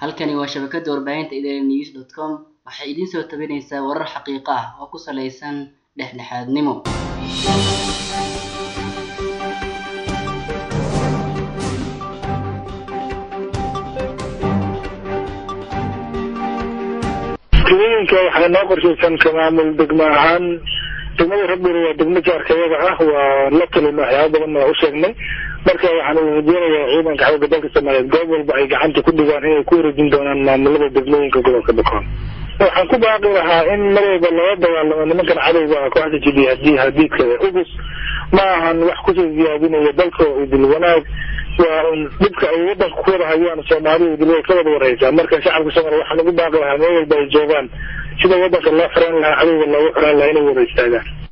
halkani waa shabakada warbaahinta idaaha news dot com waxay idiin soo tabinaysaa warar xaqiiqo ah oo ku saleysan dhexdhexaadnimo degmooyinka waxaa noo qorshaysan ka maamul degmo ahaan degmada rabir waa degmo jaarkayada ah waa la talin waxyaaba badan waa u sheegnay marka waxaan rajeynayaa ciidanka xooga dalka soomaaliyeed goob walba ay gacanta ku dhigaan inay ku wareejin doonaan maamulada degmooyinka gobolka bakool waxaan ku baaqi lahaa in mar walba laga dagaalamo nimankan cadowga ah kooxda jidihadii hadiidka ugus ma ahan wax kusoo ziyaadinaya dalka idil wanaag waa un dhibka ay wadanka ku wada hayaan soomaaliya idil way ka wada wareysaa marka shacabka soomaaliya waxaan ugu baaqi lahaa meel walba ay joogaan sida wadanka loo xiraan lahaa cadowga loogu xiraan lahaa inay wada istaagaan